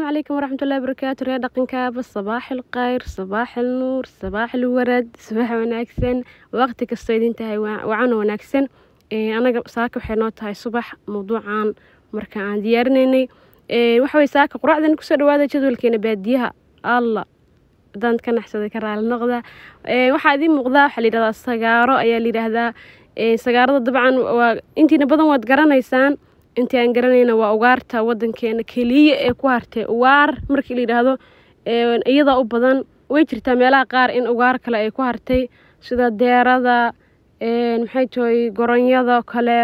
calaykum waraxmatullahi barakaatu reer dhaqankaaba sabaax ilkhayr sabaax ilnuur sabaax ilwarad subax wanaagsan waqti kastoo idin tahay wacan wanaagsan anaga saaka waxay noo tahay subax mawduucan marka aan diyaarinaynay waxawey saaka quraacdan kusoo dhawaada jadwalkeena baadiyaha alla hadaan ka naxsaday ka raali noqda waxaa idiin muuqdaa waxaa layidhahdaa sagaaro ayaa layidhaahdaa sagaarada dabcan waa intiina badan waad garanaysaan intii aan garanayna waa ugaarta wadankeena keliya ee ku hartay ugaar markii la yidhaahdo iyada u badan way jirtaa meelaha qaar in ugaar kale ay ku hartay sida deerada maxay tahay goronyada kale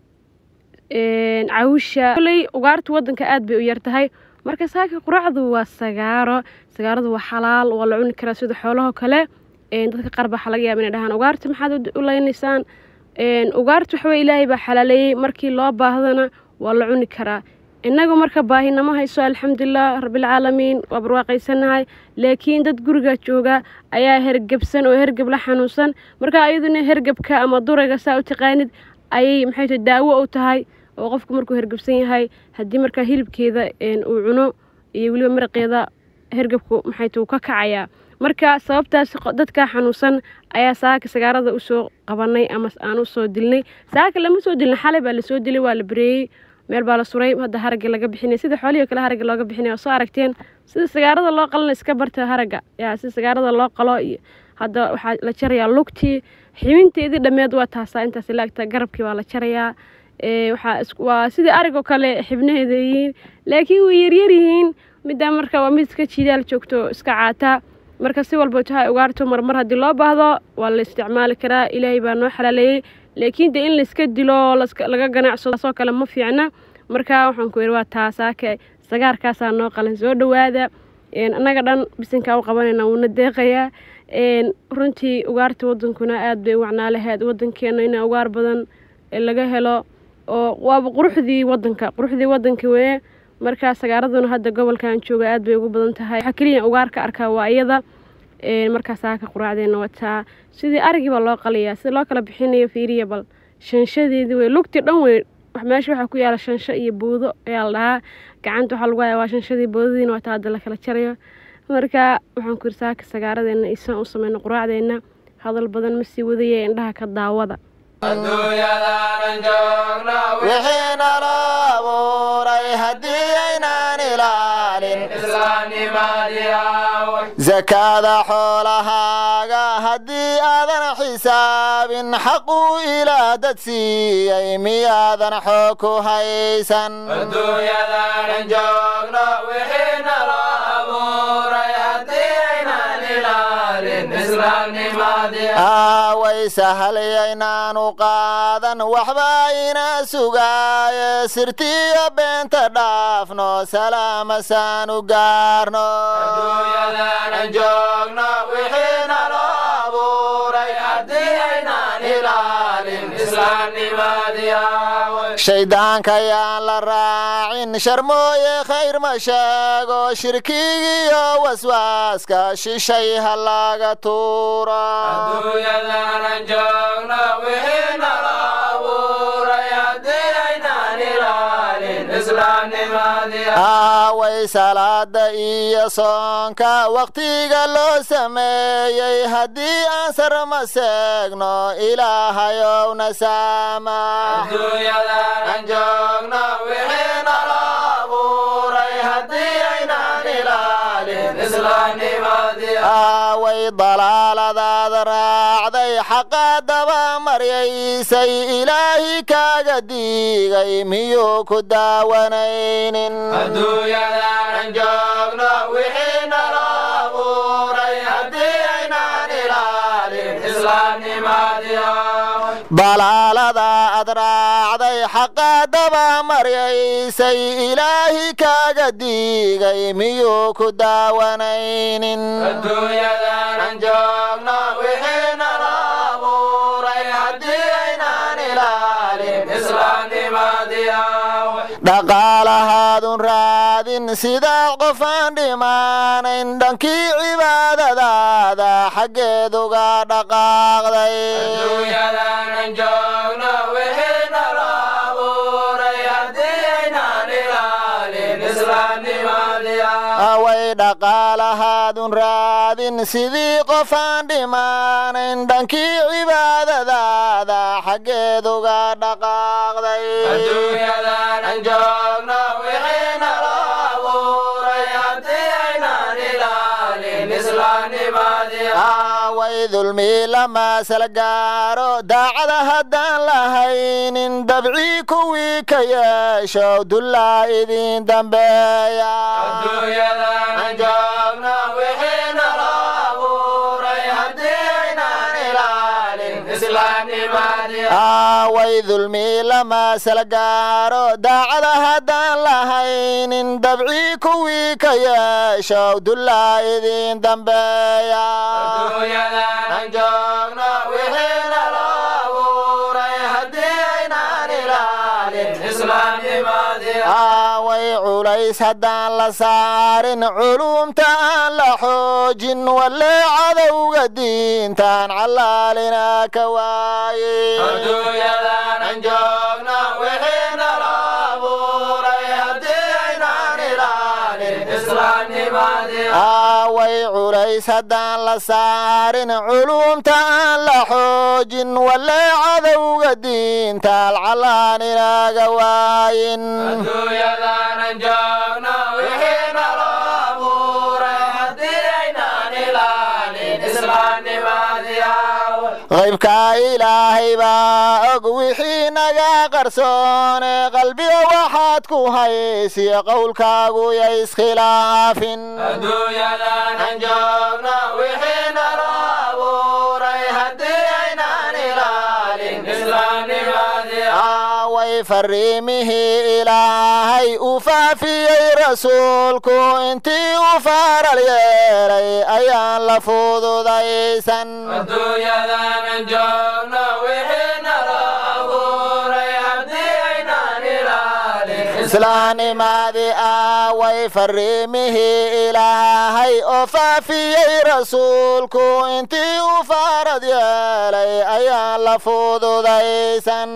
cawsha koley ugaarta wadanka aada bay u yartahay marka saaka quraacdu waa sagaaro sagaaradu waa xalaal waa la cuni karaa sida xoolaho kale dadka qaar baa laga yaaba inay dhahaan ugaarta maxaad u leynaysaan ugaarta waxawey ilaahay baa xalaaleeyey markii loo baahdana waa la cuni karaa innagu marka baahinamo hayso alxamdulilah rabbilcaalamiin waa barwaaqaysanahay laakiin dad guriga jooga ayaa hergebsan oo hergeb la xanuunsan marka ayaduna hergebka ama durayga saa u taqaanid ayay maxay tahay daawo u tahay oo qofku markuu hergebsan yahay haddii markaa hilibkeeda uu cuno iyo weliba maraqeeda hergebku maxay tahay uu ka kacayaa marka sababtaas dadka xanuunsan ayaa saaka sagaarada usoo qabanay ama aan usoo dilnay saaka lama soo dilna xalay baa lasoo dilay waa la bareeyey meel baa la suray hadda haragga laga bixinay sida xoolihii kale haragga looga bixinay oo soo aragteen sida sagaarada loo qalana iska barta haragga yaa sida sagaarada loo qalo iyo hadda waxaa la jarayaa lugtii xibinteedii dhammeed waa taasaa intaas laagta garabkii waa la jarayaa waa sidii arigoo kale xibnaheeda yihiin laakiin way yaryar yihiin middaa marka waa mid iska jiidaal joogto iska caataa marka si walba tahay ugaarto marmar haddii loo baahdo waa la isticmaali karaa ilaahay baa noo xalaaleeyey laakiin dee in layska dilo laga ganacsado soo kale ma fiicna marka waxaan ku yidhi waa taasaake sagaarkaasaa noo qalan soo dhowaada annaga dhan bisinkaa u qabanayna wuuna deeqayaa runtii ugaarta wadankuna aada bay u wacnaa lahayd wadankeena in ugaar badan laga helo oo waaba quruxdii wadanka quruxdii wadanka weye markaa sagaaraduna hadda gobolkan jooga aad bay ugu badan tahay waxaa keliya ugaar ka arkaa waa iyada markaa saaka quraacdeena wataa sidii arigii baa loo qalayaa sida loo kala bixinayo fiiriya bal shanshadeedii wey lugtii dhan wey meesha waxaa ku yaala shansho iyo buudo ayaa la dhahaa gacanta waxaa lagu hayaa waa shanshadii buudadiina wataa hadda la kala jarayo marka waxaan ku yiri saaka sagaaradeenna isaan u sameyno quraacdeenna hadal badan ma sii wadaya indhaha ka daawada wixiina loo abuuray haddii aynaan ilaalin sakaada xoolahaaga haddii aadan xisaabin xaquu ilaa dad siiyey miyaadan xoog ku haysan aaway sahalyaynaanu qaadan waxba ina sugaaye sirtiyo beenta dhaafno salaamasaanu gaarno shayddaanka yaan la raacin sharmooye khayr ma sheego shirkigiyo waswaaska shishay ha laga tuuro aaway salaada iyo soonka wakhtiga loo sameeyey haddii aan sarma seegno ilaahayowna saama aaway dalaaladaada raacday xaqa daba maryaysay ilaahi kaaga diigay miyuu ku daawanaynin dalaalada ad raacday xaqa daba maryaysay ilaahi kaaga diigay miyuu ku daawanaynin dhaqaalahaadun raadin sidaad qofaan dhimaanayn dhankii cibaadadaada xaggeeduga dhaqaaqday away dhaqaalahaadun raadin sidii qofaan dhimaanayn dhankii cibaadadaada xaggeed uga dhaqaaqday away dulmi lama sala gaaro daacada haddaan lahaynin dabcii kuwii ka yeesho dullaa idin dambeeya away dulmi lama sala gaaro daacada haddaan lahaynin dabcii kuwii ka yeesho dullaa idin dambeeya away culays haddaan la saarin culumta aan la xoojin walle cadowga diintaan callaalina ka waaye away culays haddaan la saarin culumta aan la xoojin walle cadowga diintaal callaan inaga waayin qaybka ilaahay baa og wixii naga qarsoone qalbiga waxaad ku haysiyo qowlkaagu ya iskhilaafin away fariimihii ilaahay u faafiyey rasuulku intii u faaral yeelay ayaan la fududaysan islaanimadii away fariimihii ilaahay oo faafiyey rasuulku intii u faarad yeelay ayaan la fududaysan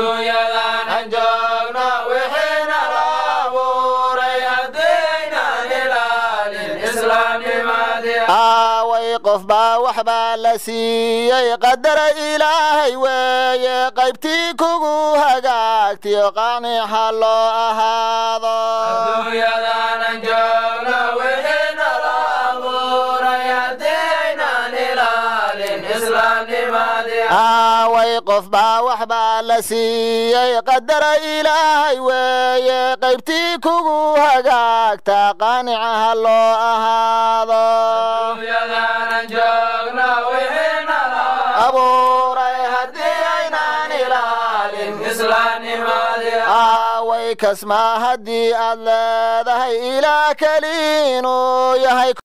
away qof baa wax baa la siiyey qadara ilaahay weeye qaybtii kugu hagaagtiyo qaanixa loo ahaado away qof baa wax baa la siiyey qadara ilaahay weeye qaybtii kugu hagaagta qaanicaha loo ahaado abuuray haddii aynaan ilaalin away kasmaa haddii aad leedahay ilaa keliinuu yahay